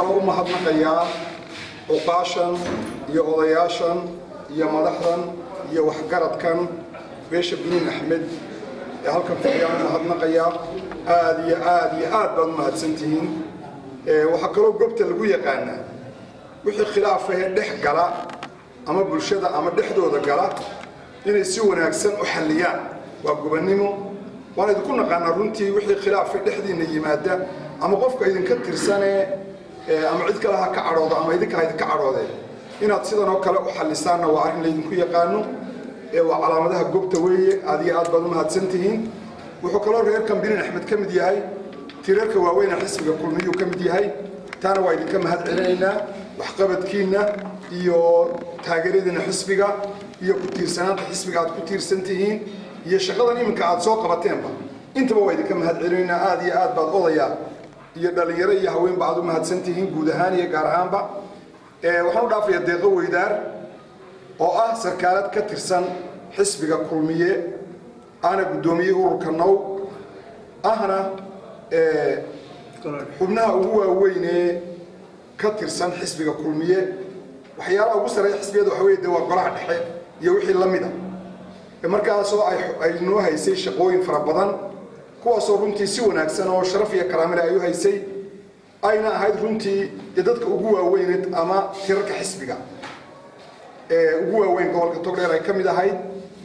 kaloo u mahadnaqayaa cuqaashan iyo odayaashan iyo madaxdan iyo waxgaradkan beesha biniin axmed ee halkan fadhiyaan u mahadnaqayaa aad iyo aad iyo aad baad u mahadsantihiin waxaa kaloo goobta lagu yaqaanaa wixii khilaafahee dhex gala ama bulshada ama dhexdooda gala inay si wanaagsan u xalliyaan waa gobannimo waan idinku naqaanaa runtii wixii khilaafa dhexdiinna yimaada ama qofka idinka tirsanee ama cid kale ha ka cadhoodo ama idinka ha idinka cadhoodee inaad sidan oo kale u xallisaanna waa arrin laydinku yaqaano waa calaamadaha gobta weeye aad iyo aad baad u mahadsantihiin wuxuu kaloo reerkan binin axmed ka mid yahay tirarka waaweyna xisbiga kulmiyuu ka mid yahay taana waa idinka mahad celinaynaa waxqabadkiinna iyo taageeradiina xisbiga iyo ku tiirsanaanta xisbiga aad ku tiirsan tihiin iyo shaqadan iminka aad soo qabateenba intaba waa idinka mahad celinaynaa aad iyo aad baad odayaa iyo dhallinyaro iyo haweenba aad u mahadsan tihiin guud ahaan iyo gaar ahaanba waxaan u dhaafayaa deeqo weydaar oo ah sarkaalad ka tirsan xisbiga kulmiye ahna guddoomiyey ururka now ahna xubnaha ugu waaweynee ka tirsan xisbiga kulmiye waxyaalaha ugu sarreeya xisbiyada waxa weye de waa golaha dhexe iyo wixii la mid a markaasoo ay noo haysay shaqooyin fara badan kuwaasoo runtii si wanaagsan oo sharaf iyo karaamile ay u haysay ayna ahayd runtii dee dadka ugu waaweyneed ama tirarka xisbiga ee ugu waaweyn gobolka togdheer ay ka mid ahayd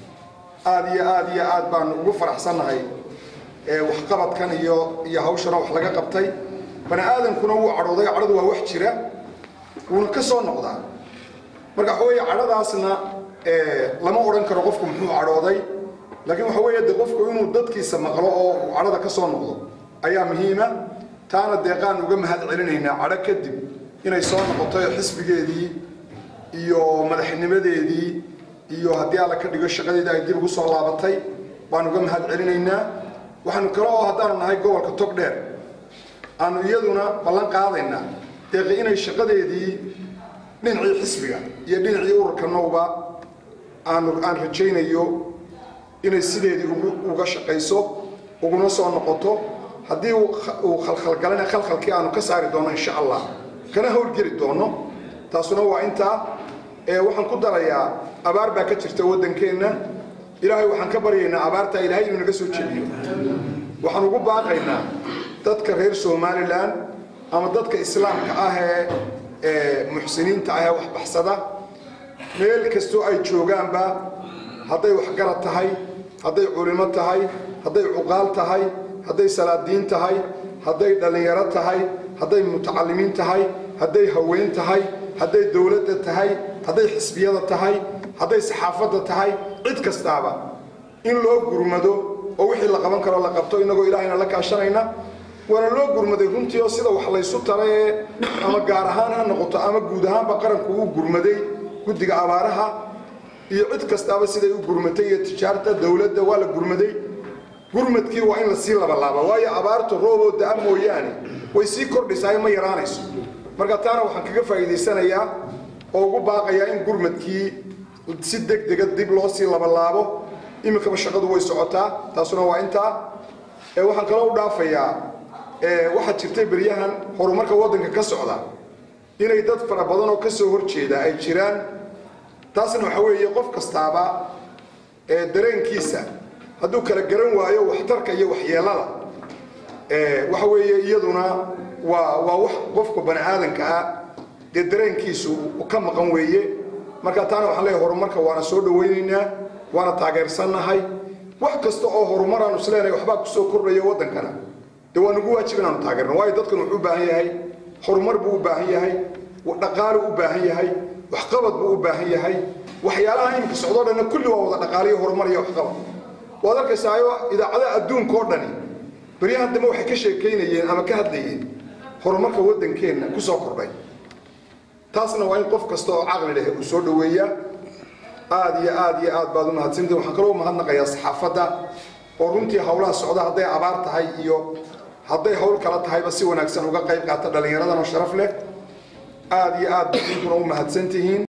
aad iyo aad iyo aad baan ugu faraxsannahay waxqabadkan iyo iyo hawshana wax laga qabtay bani aadankuna wuu cadhooday cadhadu waa wax jira wuuna ka soo noqdaa marka waxa weeye cadhadaasna lama odhan karo qofku muxuu cadhooday laakiin waxa weeye de qofku inuu dadkiisa maqlo oo uu cadhada ka soo noqdo ayaa muhiima taana deeqaan uga mahad celinaynaa cadho kadib inay soo noqoto xisbigeedii iyo madaxnimadeedii iyo haddii alla ka dhigo shaqadeedii ay dib ugu soo laabatay baan uga mahad celinaynaa waxaanu kale oo haddaanu nahay gobolka togdheer aanu iyaduna ballan qaadaynaa deeqi inay shaqadeedii dhinacii xisbiga iyo dhinacii ururka nowba aanu aan rajaynayo inay sideedii uga shaqayso uguna soo noqoto haddii uu khalkhalgalana khalkhalkii aanu ka saari doono insha allah kana howlgeli doono taasuna waa intaa waxaan ku darayaa abaar baa ka jirta waddankeenna ilaahay waxaan ka baryaynaa abaartaa ilaahay inuu naga soo jebiyo waxaan ugu baaqaynaa dadka reer somalilan ama dadka islaamka ah ee muxsiniinta ah ee waxbaxsada meel kastoo ay joogaanba hadday waxgarad tahay hadday culimo tahay hadday cuqaal tahay hadday salaadiin tahay hadday dhallinyaro tahay hadday mutacalimiin tahay hadday haween tahay hadday dowladda tahay hadday xisbiyada tahay hadday saxaafadda tahay cid kastaaba in loo gurmado oo wixii la qaban karo la qabto innagoo ilaahayna la kaashanayna waana loo gurmaday runtii oo sida wax laysu tarae ama gaar ahaan ha noqoto ama guud ahaanba qaranku uu gurmaday guddiga abaaraha iyo cid kastaaba siday u gurmatay iyo tijaarta dowladda waa la gurmaday gurmadkii waa in lasii labalaaba waayo abaartu rooboo da-a mooyaane way sii kordhisaa ma yaraanayso marka taana waxaan kaga faa'iidaysanayaa oo ugu baaqayaa in gurmadkii si deg dega dib loo sii labalaabo iminkaba shaqadu way socotaa taasuna waa intaa waxaan kaloo u dhaafayaa waxaa jirtay beryahan horumarka waddanka ka socda inay dad fara badan oo ka soo horjeeda ay jiraan taasna waxa weeye qof kastaaba dareenkiisa hadduu kala garan waayo waxtarka iyo waxyeelada waxa weeye iyaduna waa waa wax qofka bani aadanka ah dee dareenkiisu ka maqan weeye marka taana waxaan leeyahay horumarka waana soo dhawaynaynaa waana taageersannahay wax kasta oo horumar aanu isleenahay waxbaa kusoo kordhaya waddankana dee waa nagu waajib inaanu taageerno waayo dadkan wuxuu u baahan yahay horumar buu u baahan yahay dhaqaalu u baahan yahay waxqabad buu u baahan yahay waxyaalaha iminka socdoo dhanna kulli waa wada dhaqaaliyo horumar iyo waxqabad waad arkaysaayo idaacadaha adduunka oo dhani beryahan dambe waxay ka sheekaynayeen ama ka hadlayeen horumarka waddankeenna ku soo kordhay taasna waa in qof kasta oo caqli leh uu soo dhoweeyaa aad iyo aad iyo aad baad u mahadsantihin waxaan kaloo mahadnaqayaa saxaafadda oo runtii howlaha socda hadday abaar tahay iyo hadday hawl kala tahayba si wanaagsan uga qayb qaata dhallinyaradan oo sharaf leh aad iyo aad baad idinkuna u mahadsantihiin